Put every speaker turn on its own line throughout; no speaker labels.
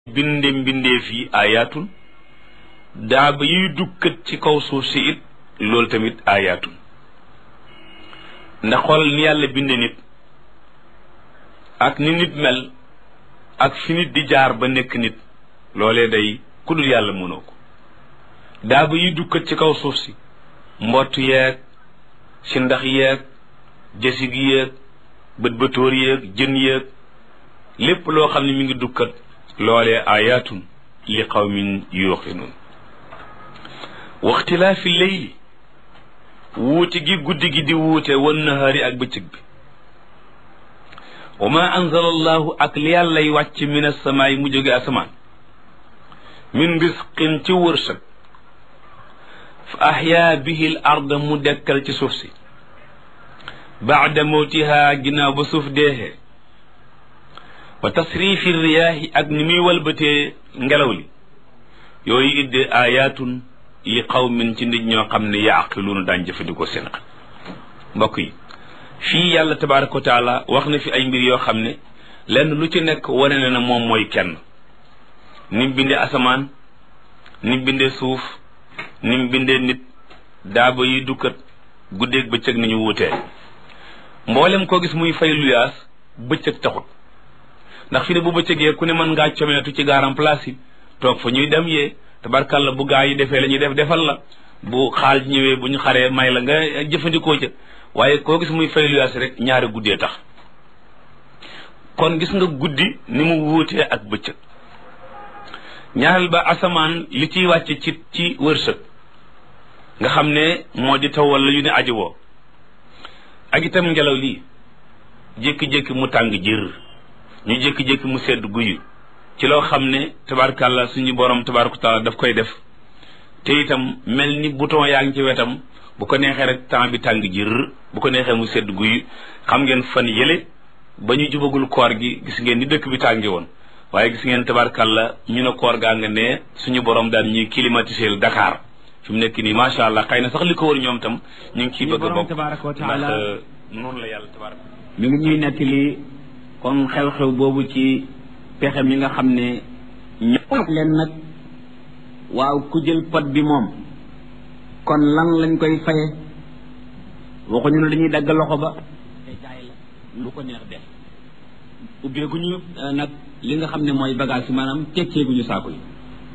binde mbindeef yi ayaatun daaba yuy dukkat ci kaw suuf si it loolu tamit ayaatun ndax xoolal ni yàlla binde nit ak ni nit mel ak fi nit di jaar ba nekk nit loolee day ku dul yàlla mënoo ko daaba yuy dukkat ci kaw suuf si mbott yeeg si ndax yeeg jësig yeeg bët bëtóor yeeg jën yeeg lépp loo xam ne mi ngi dukkat loolee ayaatun li qawmin yuuqinuun waxtilaafi leyli wuute gi guddi gi di wuute wan nahaari ak bëccëg bi wa ma anzala allahu ak li yàllay wàcc min asamaay mu jóge asamaan min risqin ci wërsëg fa ahyaa bihi l arda mu dekkal ci suuf si baada mawtihaa ginnaaw ba suuf deexee wa tasrifi riyaahi ak ni muy walbatee ngelaw li yooyu idde ayaatun li qawmin ci nit ñoo xam ne yaaqiluuna daan jëfandikoo seen xel mbokk yi fii yàlla tabaraka wa taala wax na fi ay mbir yoo xam ne lenn lu ci nekk wane na ne moom mooy kenn ni mu bindee asamaan ni mu bindee suuf ni mu bindee nit daaba yi dukkat guddeeg bëccëg ni ñu wutee mboolem koo gis muy fay luyaas bëccëg taxut ndax fi ne bu bëccëgee ku ne mën ngaa comeetu ci gaaram place yi toog fa ñuy dem yee tabarkalla bu gaa yi defee la ñuy def defal la bu xaal ñëwee bu ñu xaree may la nga jëfandikoo ca waaye koo gis muy fay luyaas rek ñaari guddee tax kon gis nga guddi ni mu wuutee ak bëccëg ñaareel ba asamaan li ciy wàcce ci ci wërsëg nga xam ne moo di taw wala yu ne aji woo ak itam ngelaw lii jékki-jékki mu tàng jër ñu jékki-jékki mu sedd guyu ci loo xam ne tabarkàlla suñu borom tabaraka taala daf koy def te itam mel ni bouton yaa ngi ci wetam bu ko neexee rek temps bi tàng jër bu ko neexee mu sedd guyu xam ngeen fan yële ba ñu jubagul koor gi gis ngeen ni dëkk bi tàngi woon waaye gis ngeen tabarkàlla ñu ne koor gaa nga ne suñu borom daan ñuy climatiser Dakar fi mu nekk nii macha allah xëy na sax li ko wër ñoom tam ñu ngi ciy bëgg a bokk ndax noonu la yàlla tabaraka
mi ngi ñuy nettali kon xew-xew boobu ci pexe mi nga xam ne ñoo leen nag waaw ku jël pot bi moom kon lan lañ koy faye waxuñu ne dañuy dagg loxo ba te jaay la lu ko neex def ubbeeguñu nag li nga xam ne mooy bagage yi maanaam tekkeeguñu saako yi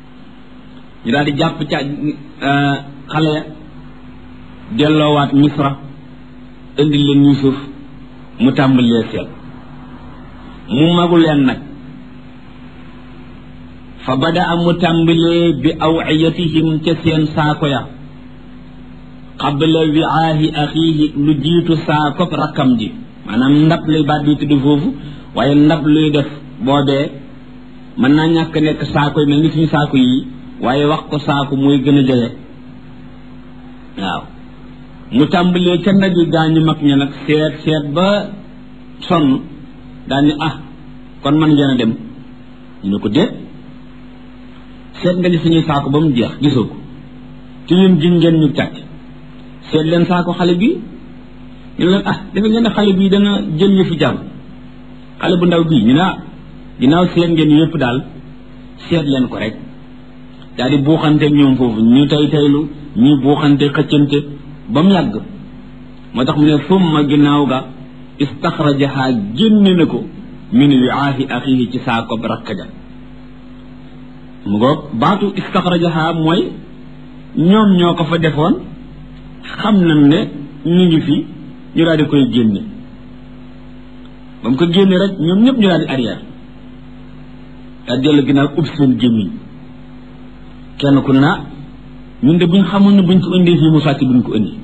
ñu daal di jàpp ca xale ya delloowaat misra indi leen Yuusuf mu tàmbalee seet mu magu leen nag fa bada a mu tàmbalee bi awiyatihim ca seen saako ya qabla wiaahi axiihi lu jiitu saako rakkam ji maanaam ndab lay baat bi tudd foofu waaye ndab luy def boobee mën naa ñàkk nekk saako yi mel ni suñu saako yi waaye wax ko saako mooy gën a jege waaw mu tàmbalee ca ndab yi gaañu mag ña nag seet seet ba sonn daal ni ah kon man ngeen a dem ñu ne ko déet seet nga ni suñuy saako ba mu jeex gisoo ko ci ñun gin ngeen ñu càcc seet leen saako xale bi ñu leen ah dafa ngeen ne xale bii dana jël ñu fi jàmm xale bu ndaw bii ñu ne ah ginnaaw seet ngeen yëpp daal seet leen ko rek daal di buuxante ñoom foofu ñu tey teylu ñuy buuxante xëccante ba mu yàgg moo tax mu ne summa ginnaaw ga istaxrajaha génne na ko min wiaahi axihi ci saako rakk ja mu ngoog baatu istaxrajaha mooy ñoom ñoo ko fa defoon xam nañ ne ñu ngi fi ñu daal di koy génne ba mu ko génne rek ñoom ñëpp ñu daal di arrière daal dellu ginnaaw ub seen gémmiñ kenn ku na ñun de buñ xamoon ne buñ ko indee fii mu sàcc buñ ko indi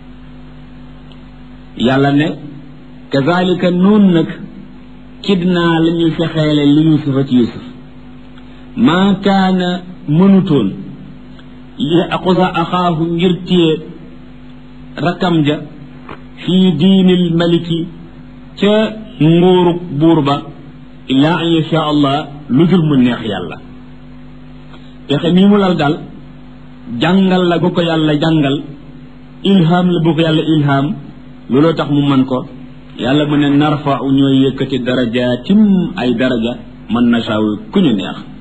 yàlla ne kazalika noonu nag kidnaa la ñuy fexeele li yusufa ci yusuf maa kaana mënutoon li aqusa axaahu ngir téye rakkam ja fii diinil maliki ca nguurug buur ba illaa an yasha allah lu dul mu neex yàlla pexe mii mu lal daal jàngal la bu ko yàlla jàngal ilham la bu ko yàlla ilham looloo tax mu mën ko yàlla mu ne narfa u ñooy yëkkati darajaatim ay daraja man nasaawu ku ñu neex